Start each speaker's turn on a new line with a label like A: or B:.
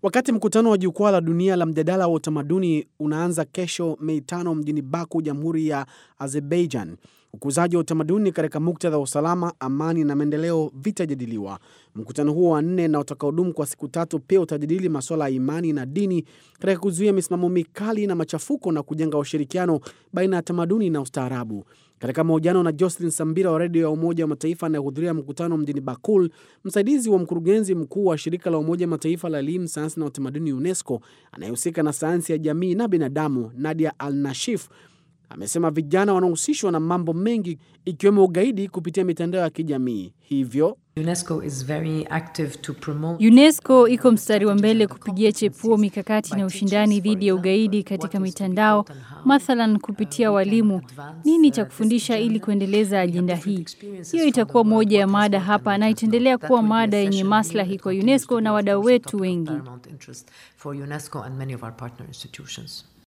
A: Wakati mkutano wa jukwaa la dunia la mjadala wa utamaduni unaanza kesho Mei tano mjini Baku, Jamhuri ya Azerbaijan, ukuzaji wa utamaduni katika muktadha wa usalama, amani na maendeleo vitajadiliwa. Mkutano huo wa nne na utakaodumu kwa siku tatu pia utajadili masuala ya imani na dini katika kuzuia misimamo mikali na machafuko na kujenga ushirikiano baina ya tamaduni na ustaarabu. Katika mahojiano na Jocelyn Sambira wa redio ya Umoja wa Mataifa anayehudhuria mkutano mjini Bakul, msaidizi wa mkurugenzi mkuu wa shirika la Umoja wa Mataifa la elimu, sayansi na utamaduni UNESCO anayehusika na sayansi ya jamii na binadamu, Nadia Al Nashif amesema vijana wanahusishwa na mambo mengi ikiwemo ugaidi kupitia mitandao ya kijamii. Hivyo
B: UNESCO is very active to promote
C: UNESCO iko mstari wa mbele kupigia chepuo mikakati na ushindani dhidi ya ugaidi katika mitandao, mathalan kupitia walimu. Nini cha kufundisha ili kuendeleza ajenda hii? Hiyo itakuwa moja ya mada hapa na itaendelea kuwa mada yenye maslahi kwa UNESCO na wadau wetu wengi.
B: paramount interest for UNESCO and many of our partner institutions.